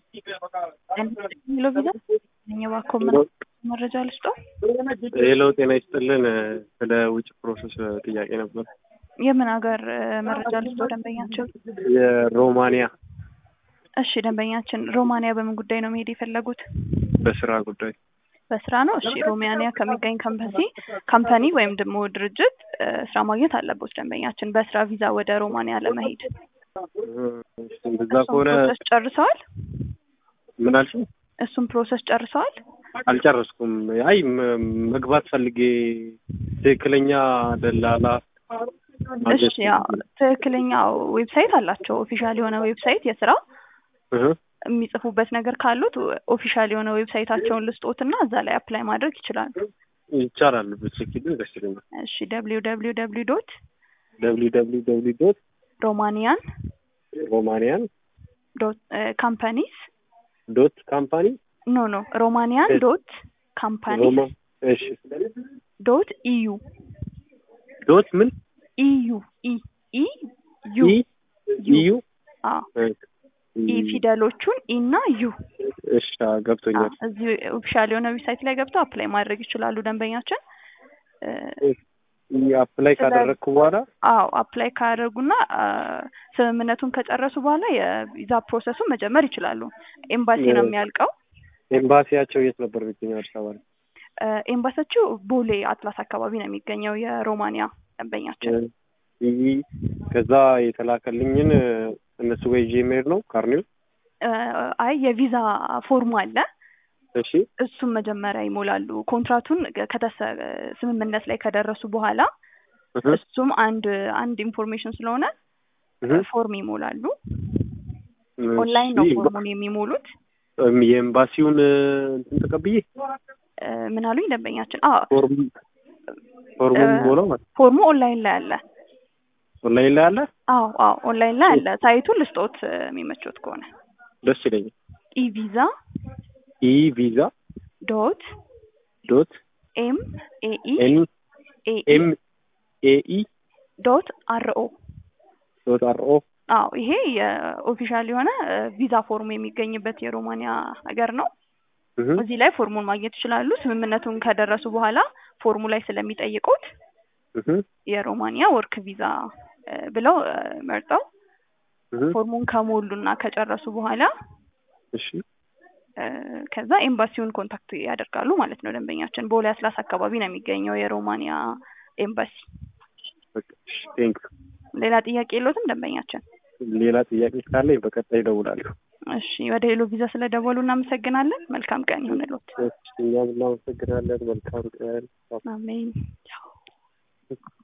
ሄሎ ቪዛ እኛ እባክዎ ምን መረጃ ልስጠው? ሄሎ ጤና ይስጥልን። ስለ ውጭ ፕሮሰስ ጥያቄ ነበር። የምን ሀገር መረጃ ልስጠው ደንበኛቸው? የሮማንያ እሺ ደንበኛችን ሮማንያ በምን ጉዳይ ነው መሄድ የፈለጉት? በስራ ጉዳይ በስራ ነው። እሺ ሮማንያ ከሚገኝ ካምፓሲ ካምፓኒ ወይም ደግሞ ድርጅት ስራ ማግኘት አለቦት ደንበኛችን በስራ ቪዛ ወደ ሮማንያ ለመሄድ። እንደዛ እሱን ከሆነ ፕሮሰስ ጨርሰዋል? ምን አልሽኝ? እሱን ፕሮሰስ ጨርሰዋል? አልጨረስኩም። አይ ም- መግባት ፈልጌ ትክክለኛ ደላላ ማግኘት እሺ ያው ትክክለኛ ዌብሳይት አላቸው። ኦፊሻል የሆነ ዌብሳይት የስራ እህ፣ የሚጽፉበት ነገር ካሉት ኦፊሻል የሆነ ዌብሳይታቸውን ልስጦትና እዛ ላይ አፕላይ ማድረግ ይችላሉ። ይቻላል። ብትልኪልኝ ደስ ይለኛል። እሺ ደብሊው ደብሊው ደብሊው ዶት ደብሊው ደብሊው ደብሊው ዶት ሮማኒያን ሮማንያን ዶት ካምፓኒስ ዶት ካምፓኒ ኖ ኖ ሮማኒያን ዶት ካምፓኒስ ሮማ እሺ ዶት ኢዩ ዶት ምን ኢዩ ኢ ኢ ዩ ኢ ኢዩ አዎ እ፣ ኢ ፊደሎቹን ኢ እና ዩ እሺ አዎ፣ ገብቶኛል። አዎ፣ እዚህ ኦፊሻል የሆነ ዌብሳይት ላይ ገብተው አፕላይ ማድረግ ይችላሉ ደንበኛችን እ፣ አፕላይ ስለ- ካደረግኩ በኋላ አዎ አፕላይ ካደረጉና አ፣ ስምምነቱን ከጨረሱ በኋላ የቪዛ ፕሮሰሱን መጀመር ይችላሉ። ኤምባሲ ነው የሚያልቀው። ኤምባሲያቸው የት ነበር የሚገኘው? አዲስ አበባ ላይ። እ፣ ኤምባሲያቸው ቦሌ አትላስ አካባቢ ነው የሚገኘው የሮማኒያ ደንበኛችን። ይህ ከዛ የተላከልኝን እነሱ ጋር ይዤ መሄድ ነው ካርኒው። እ፣ አይ የቪዛ ፎርሙ አለ እሺ እሱም መጀመሪያ ይሞላሉ። ኮንትራቱን ከተሰ ስምምነት ላይ ከደረሱ በኋላ እህ፣ እሱም አንድ አንድ ኢንፎርሜሽን ስለሆነ እህ። ፎርም ይሞላሉ። እሺ፣ ኦንላይን ነው ፎርሙን የሚሞሉት። እም፣ የኤምባሲውን እንትን ተቀብዬ እ፣ ምን አሉኝ ደንበኛችን? አዎ ፎርም ፎርሙን እ፣ ሞላው ማለት ፎርሙ ኦንላይን ላይ አለ። ኦንላይን ላይ አለ። አዎ አዎ ኦንላይን ላይ አለ። ሳይቱን ልስጦት እ፣ የሚመቾት ከሆነ ደስ ይለኛል። ኢቪዛ ኢ ቪዛ ዶት ዶት ኤም ኤኢ ኤን ኤኢ ኤም ኤ ኢ ዶት አርኦ ዶት አር ኦ አዎ ይሄ የኦፊሻል የሆነ እ፣ ቪዛ ፎርሙ የሚገኝበት የሮማኒያ ሀገር ነው። እህ፣ እዚህ ላይ ፎርሙን ማግኘት ይችላሉ። ስምምነቱን ከደረሱ በኋላ ፎርሙ ላይ ስለሚጠይቁት እህ፣ የሮማኒያ ወርክ ቪዛ እ፣ ብለው እ፣ መርጠው እህ። ፎርሙን ከሞሉና ከጨረሱ በኋላ እሺ እ፣ ከዛ ኤምባሲውን ኮንታክት ያደርጋሉ ማለት ነው። ደንበኛችን ቦሌ አስላስ አካባቢ ነው የሚገኘው የሮማኒያ ኤምባሲ። በቃ እሺ፣ ቴንክ ሌላ ጥያቄ የለዎትም ደንበኛችን? ሌላ ጥያቄ ካለኝ በቀጣይ እደውላለሁ። እሺ ወደ ሄሎ ቪዛ ስለደወሉ እናመሰግናለን። መልካም ቀን ይሁንልዎት። እኛም እናመሰግናለን። መልካም ቀን። አሜን። ቻው